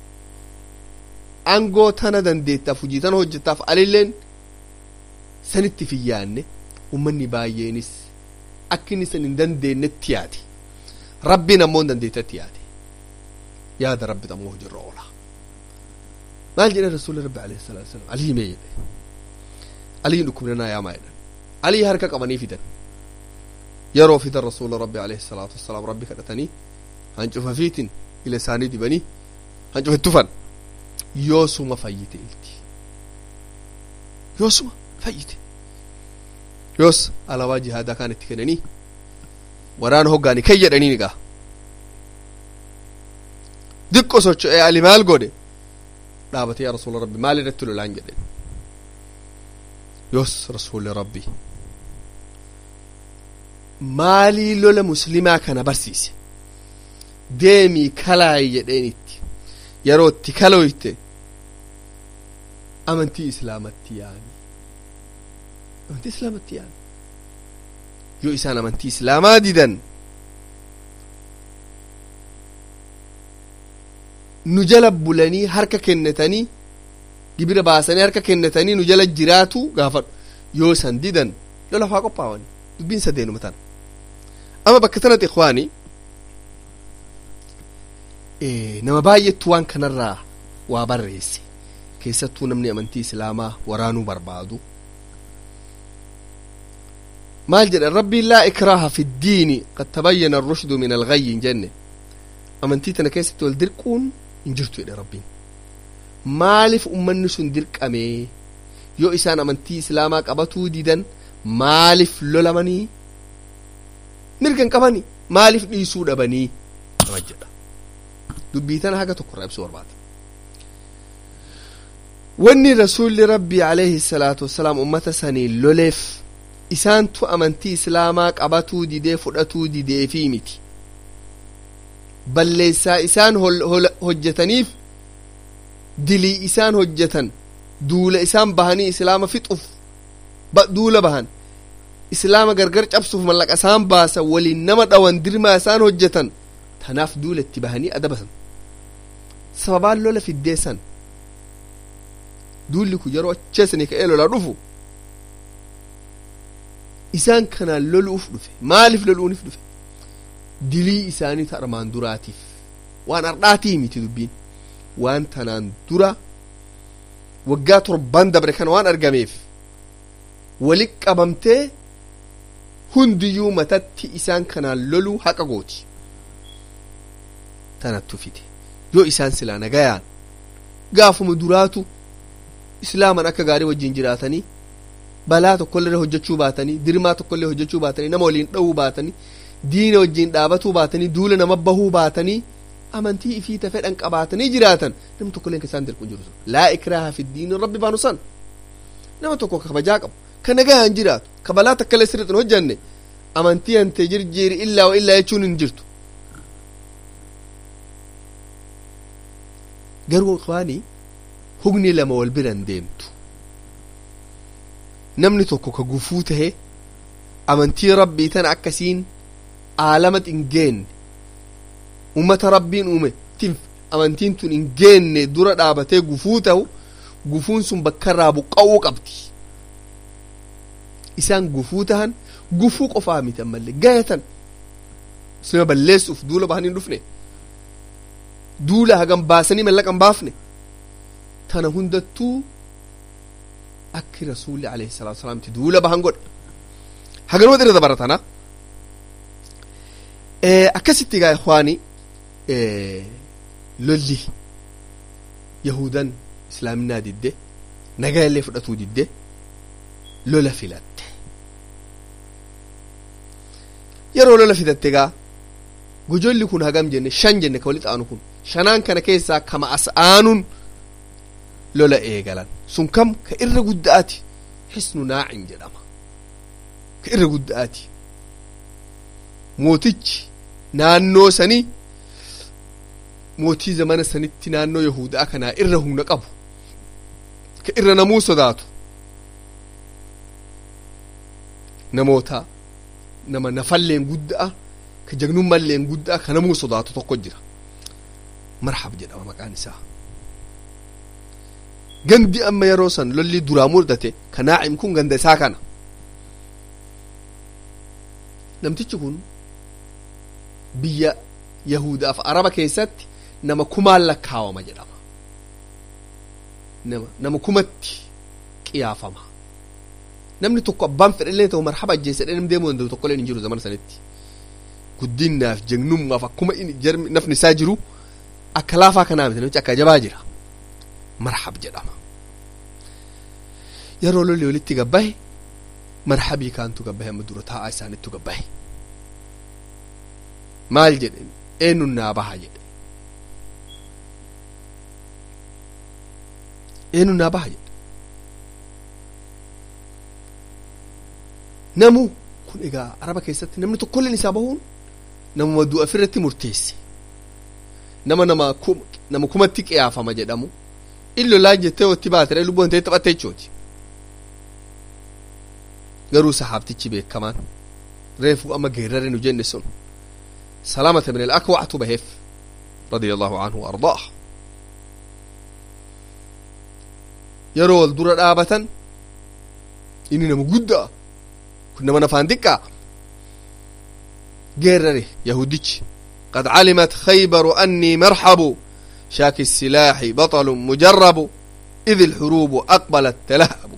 angoo tana dandeettaaf hujii tana hojjettaaf alilleen sanitti fiyyaanne ummanni baay'eenis akka inni san hin dandeenyetti yaade rabbiin ammoo hin dandeettetti yaade yaada rabbi ammoo hojirra oola maal jedhe rasuulli rabbi alayhi salaatu wasalam alii mee jedhe aliin dhukkubnanaa yaamaa jedhan alii harka qabanii fidan yeroo fidan rasuula rabbi alayhi salaatu wassalaam rabbi kadhatanii hancufa fiitin ila isaanii dibanii hancufa tufan yoosuma fayyite ilti yoosuma fayyite yoos alaabaa jihaadaa kaan itti kennanii waraana hoggaani kan jedhanii nigaa diqqo socho'ee ali maal godhe dhaabate yaa rasuula rabbi maal irratti lolaan jedhe yoos rasuuli rabbi maalii lola muslimaa kana barsiise deemii kalaayi jedheenitti yeroo itti kaloyte amantii islaamatti yaani amantii islaamatti yaani yoo isaan amantii islaamaa didan nu jala bulanii harka kennatanii gibira baasanii harka kennatanii nu jala jiraatu gaafadhu yoo san didan lola faa qophaawani dubbiin sadeenuma tana ama bakka tanatti ikwaani nama baay'eetu waan kanarraa waa barreesse keessattuu namni amantii islaamaa waraanuu barbaadu maal jedhan rabbiin laa ikraaha fi ddiini qad tabayyana arrushdu min alghayyi hin jenne amantii tana keessatti wal dirquun hin jirtu jedhe rabbiin maaliif ummanni sun dirqamee yoo isaan amantii islaamaa qabatuu didan maaliif lolamanii mirgan qabani maaliif dhiisuu dhabanii nama jedha dubbii tana haga tokko irraa ibsuu barbaada wanni rasuulli rabbii alayhi salaatu wassalaam ummata sanii loleef isaantu amantii islaamaa qabatuu didee fudhatuu dideefii miti balleessaa isaan hojjetaniif dilii isaan hojjetan duula isaan bahanii islaama fixuuf duula bahan islaama gargar cabsuuf mallaqa isaan baasan waliin nama dhawan dirmaa isaan hojjetan tanaaf duula itti bahanii adabasan sababaan lola fiddeessan duulli kun yeroo acheessanii ka'ee lolaa dhufu isaan kanaan loluuf dhufe maaliif loluuf dhufe dilii isaanii armaan duraatiif waan ardhaatii miti dubbiin waan tanaan dura waggaa torban dabre kana waan argameef walit qabamtee hundiyyuu matatti isaan kanaan loluu haqa gooti tanattu fide yoo isaan silaa nagayaan gaafuma duraatu islaaman akka gaarii wajjin jiraatanii balaa tokkollee hojjechuu baatanii dirmaa tokkollee hojjechuu baatanii nama waliin dha'uu baatanii diina wajjin dhaabatuu baatanii duula nama bahuu baatanii amantii ifiita fedhan qabaatanii jiraatan namni tokkolleen kan isaan dirqu jiru laa ikraaha fi diini rabbi baanu san nama tokko kabajaa qabu ka nagahaan jiraatu ka balaa takkalee sirriitti hin hojjanne amantii hante jirjiiri illaa wa illaa jechuun hin jirtu garuu ikhwaanii hugni lama wal biran deemtu namni tokko ka gufuu tahe amantii rabbii tana akkasiin aalama hin geenne ummata rabbiin uume tif amantiin tun hin geenne dura dhaabatee gufuu ta'u gufuun sun bakkarraa buqqa'uu qabdi isaan gufuu tahan gufuu qofaa miti ammallee gayatan sima balleessuuf duula bahanii hin dhufne duula hagam baasanii mallaqa hin baafne tana hundattuu akki rasuulli alayhi salaatu wasalaamti duula bahan godhe haganuma irra dabaratana akkasitti gaa ikhwaani lolli yahudan islaaminaa didde nagaa illee fudhatuu didde lola filatte yeroo lola filatte gaa gojolli kun hagam jenne shan jenne ka walitti aanu kun shanaan kana keessaa kama as aanuun lola eegalan sun kam ka irra gudda'aati xisnu naacin jedhama ka irra gudda'aati mootichi naannoo sanii mootii zamana sanitti naannoo yahudaa kanaa irra humna qabu ka irra namuu sodaatu namoota nama nafalleen gudda'a ka jagnummalleen gudda'a ka namuu sodaatu tokko jira marhab jedhama maqaan isaa gandi amma yeroo san lolli duraa mudate ka naacim kun ganda isaa kana namtichi kun biyya yahudaaf araba keessatti nama kumaan lakkaawama jedhama nama nama kumatti qiyaafama namni tokko abbaan fedhallee ta'u marhaba ajjeesse dheeram deemuu danda'u tokkolleen hin jiru zaman sanitti guddinnaaf jagnummaaf akkuma jarmi nafni isaa jiru akka laafaa kanaa miti namichi akka jabaa jira marhab jedhama yeroo lolli walitti gabbahe marhabii kaantu gabbahe amma dura taa'aa isaanittu gabbahe maal jedhe eenyuun naa baha jedhe eenyuun naa baha jedhe namu kun egaa araba keessatti namni tokkolleen isaa bahuun namuma du'a ofirratti murteesse nama nama nama kumatti qiyaafama jedhamu in lolaa jettee watti baatedha lubbuun ta'e taphatte jechooti garuu sahaabtichi beekamaan reefu amma geerrare nu jenne sun salamata min alakwactu baheef radia allahu anhu waardaah yeroo wal dura dhaabatan inni nama guddaa kun nama nafaan xiqqaa geerrare yahudichi قد علمت خيبر أني مرحب شاك السلاح بطل مجرب إذ الحروب أقبلت تلهب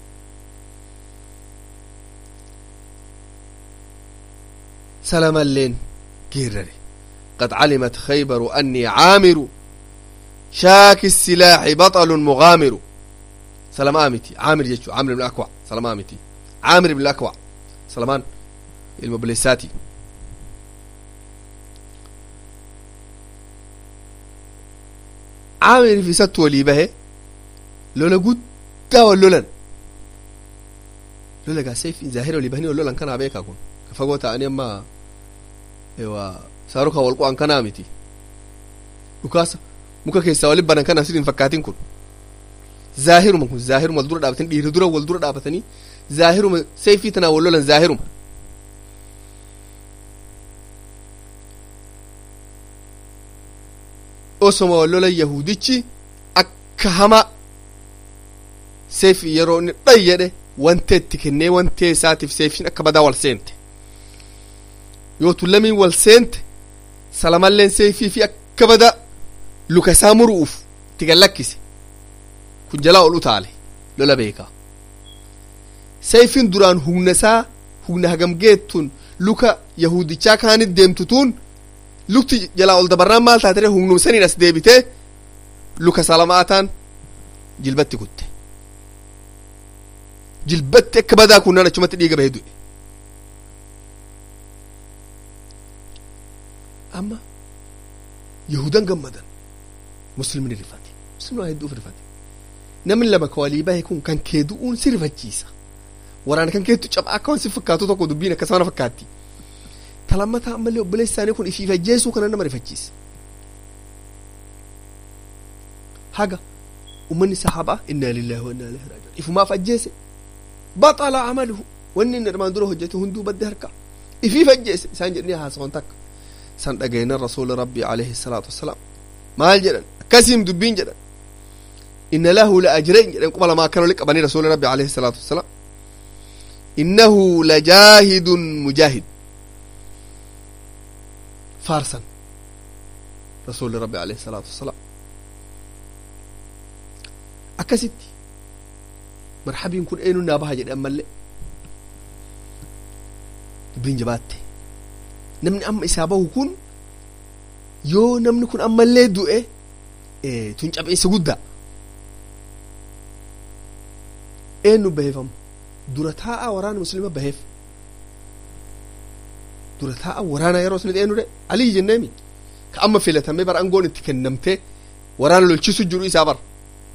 سلام اللين قرري قد علمت خيبر أني عامر شاك السلاح بطل مغامر سلام آمتي عامر جيتشو عامر بن الأكوع سلام آمتي عامر بن الأكوع سلمان المبلساتي عامر في ست ولي به لولا قد ولولا لولا قا سيف ظاهر ولي بهني ولولا كان أبيك أكون كفقوتا أني أما ewa saaruka walqu an kanaa miti dhukaasa muka keessaa wali banan kana sidin fakkaatin kun zaahiruma kun zaahiruma wal dura dhaabatanii dhiirri dura wal dura dhaabatanii zaahiruma seefii tanaa wal lolan zaahiruma osoma wal lolan yahudichi akka hama seefii yeroo inni dhay jedhe wantee itti kennee wantee isaatiif seefiin akka badaa wal seente yoo tullamiin wal seente salamalleen seefii fi akka bada luka isaa muru'uuf itti gallakkise kun jalaa ol utaale lola beekaa seefiin duraan humna isaa humna hagam geettuun luka yahudichaa kaanit deemtutuun lukti jalaa ol dabarraan maal taatire humnum saniin as deebitee luka salamaataan jilbatti kutte jilbatti akka badaa kunnaan achumatti dhiiga bahee du'e amma yahudan gammadan muslimni rifate muslimni hedduuf rifate namni lama ka walii bahe kun kan kee du'uun si rifachiisa waraana kan keettu cabaa akka waan si fakkaatu tokko dubbiin akkasuma na fakkaatti talammataa ammallee obboleessi isaanii kun ifiif ajjeesuu kana nama rifachiisa haga ummanni sahaabaa innaa lillahi wa innaa ilaihi raaji'uun ifumaaf ajjeese baxala amaluhu wanni inni armaan dura hojjete hunduu badde harka ifiif ajjeese isaan jedhanii haasawan takka san dhageenan rasuuli rabbii alayhi salaatu wassalaam maal jedhan akkasiim dubbiin jedhan inna lahu la ajrayn jedhan quba lamaa akkana oli qabanii rasuuli rabbii alayhi salaatu wassalaam innahu la jaahidun mujaahid faarsan rasuuli rabbii alayhi salaatu wassalaam akkasitti marhabiin kun eenyu naa baha jedhe ammallee dubbiin jabaatte namni amma isaa bahu kun yoo namni kun ammallee du'e tun cabeessa guddaa eenyu baheefam dura taa'a waraana muslima baheef dura taa'a waraana yeroo sanatti eenyu dhe alii jenneemi ka amma filatamee bara aangoon itti kennamtee waraana lolchisu jiru isaa bara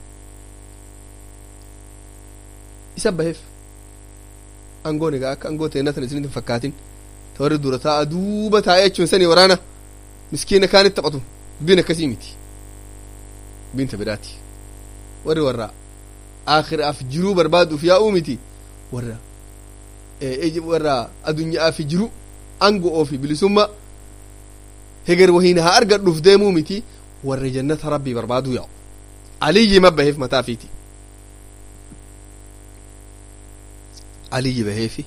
isa baheef aangoon egaa akka aangoo ta'e natan isinitti hin fakkaatin ta warri dura taa'a duuba taa'ee jechuun sani waraana miskiina kaanitti taphatu dubbiin akkasii miti dubbiin ta biraati warri warra aakhiraaf jiruu barbaaduuf yaa'uu miti warra warra addunyaaf jiru angoo fi bilisummaa heger wahiin haa argadhuuf deemuu miti warra jannata rabbii barbaaduu yaa'u aliyyi ma baheef mataa fiiti aliyyi baheefi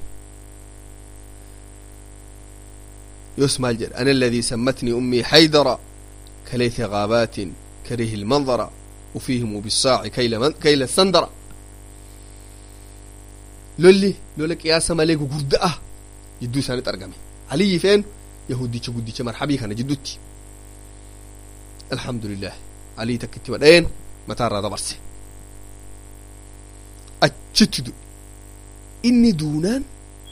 يسمى الجل أنا الذي سمتني أمي حيدر كليث غابات كريه المنظر وفيهم بالصاع كيل, من كيل السندر لولي لولك يا سماليك قردأة جدو سانت أرقمي علي فين يهودي قدي مرحبي كان جدوتي الحمد لله علي تكتي ودين متى راضى برسي أجتدو إني دونان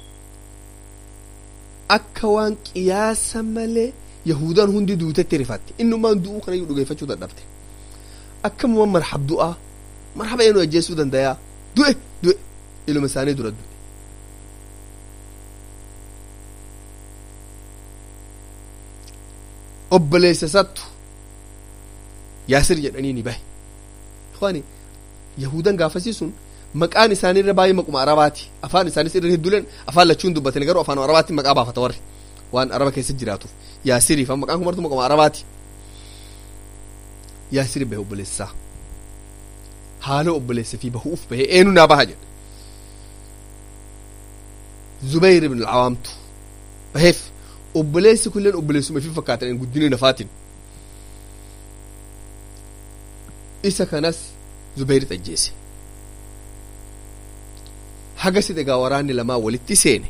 akka waan qiyaasa malee yahudaan hundi duutetti rifatte innumaan du'uu kana iyyuu dhugeeffachuu dadhabte akkamuma marhab du'aa marhaba eenyu ajjeesuu dandayaa du'e du'e iluma isaanii dura du'e obboleessa isattu yaasir jedhanii ni bahe ikhwaani yahudan gaafasii sun maqaan isaanii irra baay'ee maquma arabaati afaan isaanis irra hedduuleen afaan lachuun dubbatanii garuu afaan arabaatti maqaa baafata warri waan araba keessa jiraatuuf yaasiriif maqaan kun martu maquma arabaati yaasiri bahe obboleessaa haala obboleessa fi bahuuf bahe eenu naa baha jedhe zubayr ibn alcawaamtu baheef obboleessi kulleen obboleessuma fi fakkaatan guddina nafaatiin isa kanas zubayrit ajjeese hagasi egaa waraanni lamaa walitti seene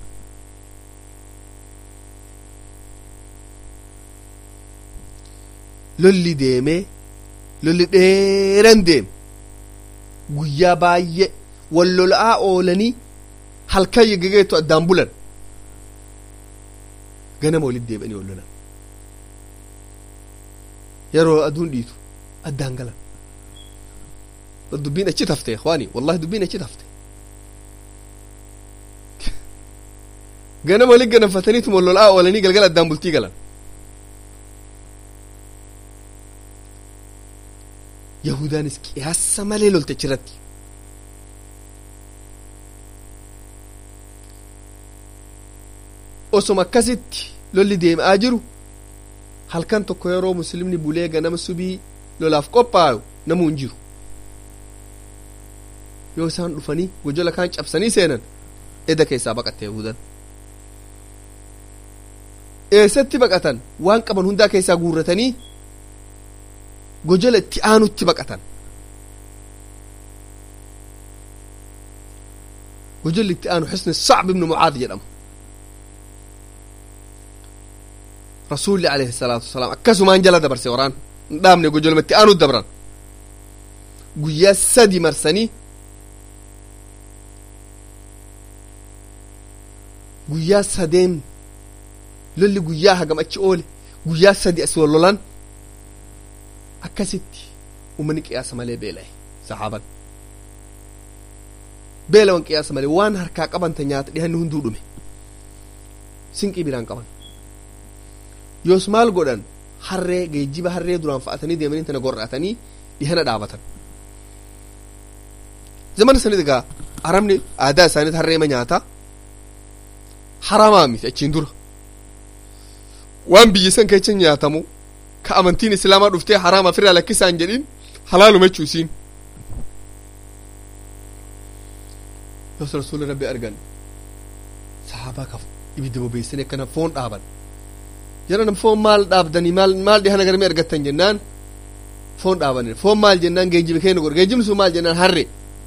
lolli deemee lolli dheeran deeme guyyaa baay'ee wal lola'aa oolanii halkan yeggegeetu addaan bulan ganama walitti deebi'anii wal lolan yeroo aduun dhiitu addaan galan dubbiin achi tafte ikhwaani wallahi dubbiin achi tafte ganama walitti ganamfataniitu wal lola'aa oolanii galgala addaan bultii galan yahudaanis qiyaasa malee lolte achirratti osoma akkasitti lolli deemaa jiru halkan tokko yeroo muslimni bulee ganama subii lolaaf qophaayu namuu hin jiru yoo isaan dhufanii gojola kaan cabsanii seenan eda keessaa baqatte yahudan eessatti baqatan waan qaban hundaa keessaa guurratanii gojola itti aanutti baqatan gojolli itti aanu xusni sacb ibnu mucaad jedhamu rasuulli alayhi salaatu wasalaam akkasumaan jala dabarse waraan hin dhaabne gojolma itti aanu dabran guyyaa sadi marsanii guyyaa sadeen lolli guyyaa hagam achi oole guyyaa sadi as wal lolan akkasitti uummanni qiyaasa malee beela'e saxaaban beelawan qiyaasa malee waan harkaa qabanta nyaata dhihanni hunduu dhume sinqii biraan qaban yoos maal godhan harree geejjiba harree duraan fa'atanii deemanii tana gorra'atanii dhihana dhaabatan zamana sanit egaa arabni aadaa isaaniit harreema nyaataa haramaa miti achiin dura waan biyya san keessa nyaatamu ka amantiin islaamaa dhuftee haraama firraa lakkisaan jedhin halaaluma jechuu isiin yoos rasuulli rabbi argan sahaabaa kaf ibidda bobeessanii akkana foon dhaaban jedhan foon maal dhaabdanii maal maal dhihana garmee argattan jennaan foon dhaabanii foon maal jennaan geejjiba keenya godhe geejjibni sun maal jennaan harre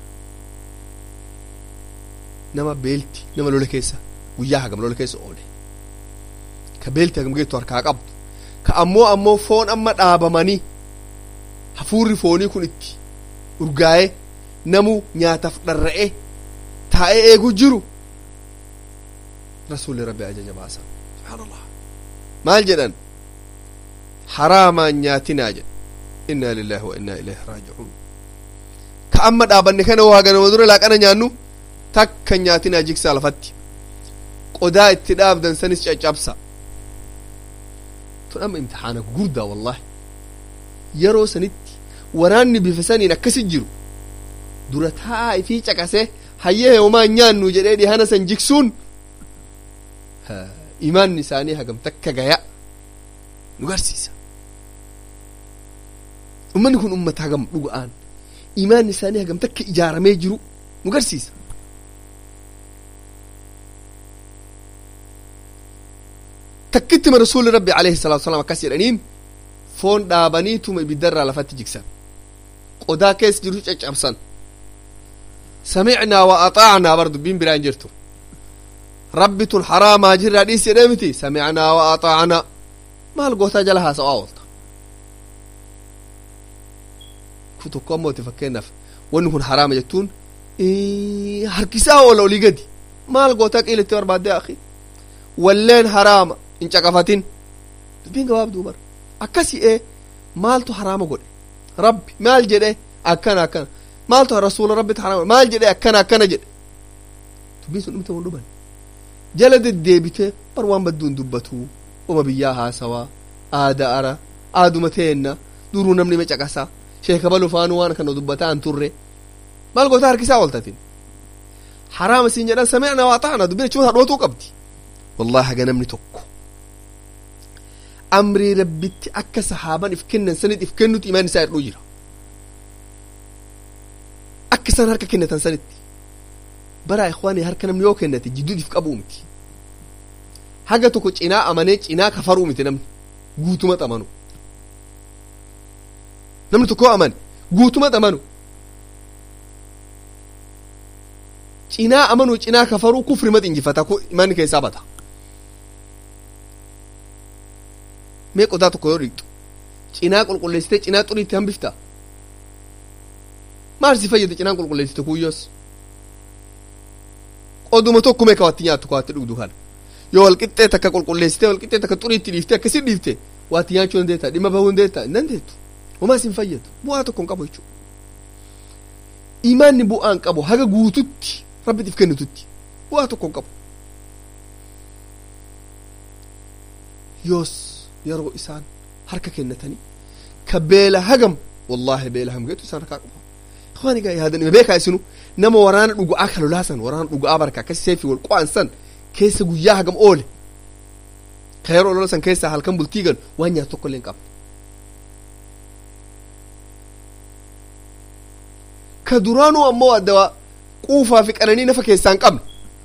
nama beelti nama lola keessa guyyaa hagam lola keessa oole ka beelti hagam geettu harkaa qabdu ka ammoo ammoo foon amma dhaabamanii hafuurri foonii kun itti urgaa'ee namu nyaataaf dharra'ee taa'ee eegu jiru rasuulli rabbi ajaja baasa subhaanallah maal jedhan haraamaan nyaatinaa jedhe innaa lillahi wa innaa ilayhi raaji'uun ka amma dhaabanne kana waa ganama dura laaqana nyaannu takka nyaatinaa jigsaa lafatti qodaa itti dhaabdan sanis caccabsa tun amma imtixaana gurdaa wallahi yeroo sanitti waraanni bifa saniin akkasi jiru dura taa'aa ifii caqasee hayyee homaa nyaannu jedhee dhihana san jigsuun imaanni isaanii hagam takka gaya nu garsiisa ummanni kun ummata hagam dhuga'aan imaanni isaanii hagam takka ijaaramee jiru nu garsiisa takkittima rasuulli rabbi alayhi salaatu wasalaam akkas jedhaniin foon dhaabaniituma ibiddarraa lafatti jigsan qodaa keessa jiru caccabsan samicnaa wa axaacnaa bar dubbiin biraa hin jirtu rabbi tun haraamaa jirraa dhiis jedhee miti samicnaa wa axaacnaa maal gootaa jala haasa'aa oolta ku tokko ammooti fakkeenyaaf wanni kun haraama jettuun harkisaa oola olii gadi maal gootaa qiilitti barbaaddee akhi walleen haraama hin caqafatin dubbiin gabaabduu bara akkasi ee maaltu haraama godhe rabbi maal jedhe akkana akkana maaltu rasuula rabbitu haraama maal jedhe akkana akkana jedhe dubbiin sun dhumte wal dhuman jala deddeebite bar waan badduun dubbatu uma biyyaa haasawaa aada ara aaduma teenna duruu namni ma caqasa sheeka balu faanuu waan kana dubbataa an turre maal goota harkisaa ooltatin haraama siin jedhan samicna waa ta'ana dubbina chuma hadhootuu qabdi wallahi haga namni tokko amrii rabbitti akka sahaaban if kennan sanit if kennuti imaan isaa hidhuu jira akka isaan harka kennatan sanitti bara ikhwaanii harka namni yoo kennate jidduudif qabuu miti haga tokko cinaa amanee cinaa kafaruu miti namni guutumatti amanu namni tokko amane guutumatti amanu cinaa amanuu cinaa kafaruu kufrimatti injifata imaanni keessaa bata mee qodaa tokko yoo dhiqxu cinaa qulqulleessitee cinaa xuriitti hambifta maal si fayyada cinaan qulqulleessite kuyyoos qoduma tokko mee kawatti nyaattu kawatti dhugdu kana yoo walqixxee takka qulqulleessitee walqixxee takka xuriitti dhiiftee akkasi dhiifte waatti nyaachuu dandeetta dhimma bahuu dandeetta hin dandeettu homaa sin fayyadu bu'aa tokko hin qabu jechuudha imaanni bu'aa hin qabu haga guututti rabbitiif kennitutti bu'aa tokko hin qabu yoos yeroo isaan harka kennatanii ka beela hagam wallahi beela hamgeetu isaan harkaa qabu waan egaa yaadan beekaa isinu nama waraana dhugu'aa ka lolaasan waraana dhugu'aa barka akkas seefi wal qo'ansan keessa guyyaa hagam oole ka yeroo lola san keessaa halkan bultii galu waan nyaatu tokko illee hin qabne ka duraanuu ammoo adda quufaa fi qananii nafa keessaa hin qabne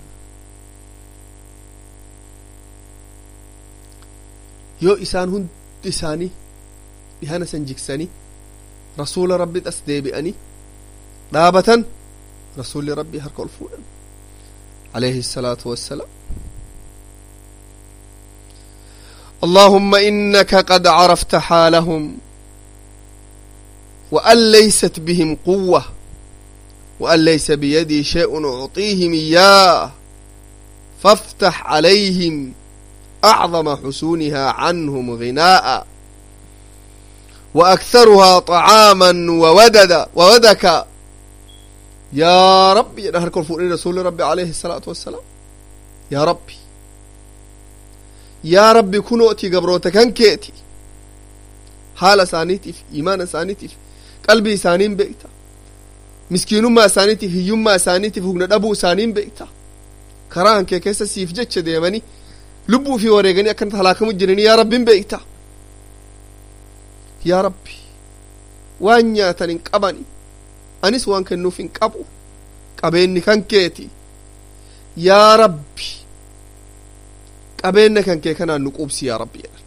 yoo isaan hundi isaanii dhihana san jiksanii rasuula rabbi as deebi'anii dhaabatan rasuulli rabbii harka ol fuudhan عليه الصلاة والسلام اللهم إنك قد عرفت حالهم وأن ليست بهم قوة وأن ليس بيدي شيء أعطيهم إياه فافتح عليهم أعظم حسونها عنهم غناء وأكثرها طعاما ووددا وودكا يا ربي نهر كل فوق رسول ربي عليه الصلاة والسلام يا ربي يا ربي كنوا أتي قبروتك كيتي حال سانيتي في إيمان سانيتي في قلبي سانين بيتا مسكينummaa isaaniitiif hiyyummaa isaaniitiif hugna dhabuu isaaniin beekta karaan kee keessa siif jecha deemanii lubbuu fi wareeganii akkanatti halaakamu jiranii yaa rabbiin beekta yaa rabbi waan nyaatan hin qabani anis waan kennuuf hin qabu qabeenni kan keeti yaa rabbi qabeenya kan kee kanaan nu quubsi yaa rabbi jedhan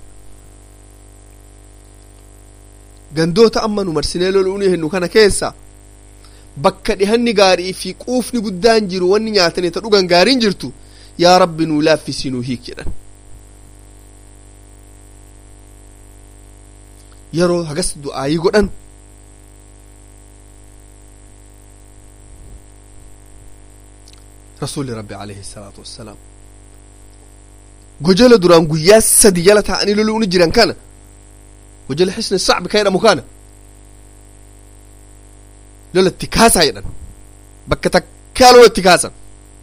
gandoota amma nu marsinee loluun hennu kana keessa bakka dhihanni gaarii fi quufni guddaan jiru wanni nyaatanii ta dhugan gaariin jirtu yaa rabbi nuu laaffisi nuu hiik jedhan yeroo hagas du'aayii godhan rasuulli rabbi alayhi salaatu wassalaam gojola duraan guyyaa sadi jala taa'anii lolu'uun jiran kana gojola xisni sacbi ka jedhamu kana lolatti kaasaa jedhan bakka takkaa lolatti kaasan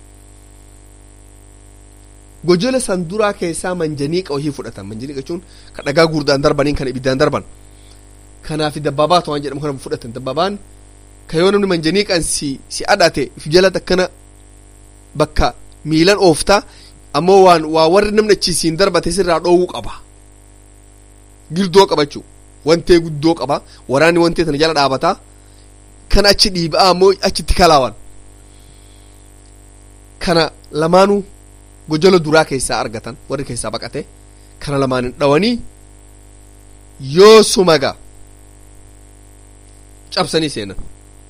gojola san duraa keessaa manjaniiqa wahii fudhatan manjaniiqa jechuun ka dhagaa guurdaan darbaniin kan ibiddaan darban kanaaf dabbaabaa waan jedhamu kana fudhatan dabbaabaan ka yoo namni manjaniiqan si si adhate if jala takkana bakka miilan ooftaa ammoo waan waa warri namni achiisiin darbate sirraa dhoowwuu qaba girdoo qabachuu wantee guddoo qaba waraanni wantee tana jala dhaabataa kan achi dhiibaa ammoo achitti kalaawan kana lamaanuu gojola duraa keessaa argatan warri keessaa baqate kana lamaanin dhawanii yoo sumaga cabsanii seenan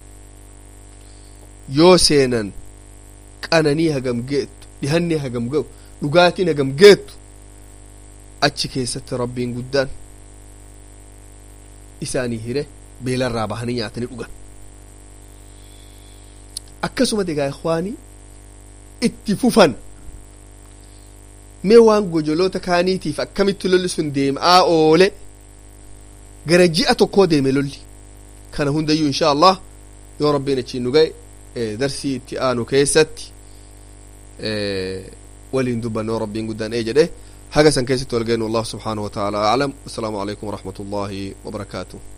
yoo seenan qananii hagam geettu dhihanni hagam ga'u dhugaatiin hagam geettu achi keessatti rabbiin guddaan isaanii hire beelarraa bahanii nyaatanii dhugan akkasuma degaa ikwaanii itti fufan mee waan gojoloota kaaniitiif akkamitti lolli sun deemaa oole gara ji'a tokkoo deeme lolli kana hundayyuu insha allah yoo rabbiin achiin nu ga'e darsii itti aanu keessatti waliin dubbanne rabbiin guddaan ee jedhe haga san keessatti wal geenu allah subxaanahu wa taala aclam assalaamu calaykum waraxmat ullahi wabarakaatuh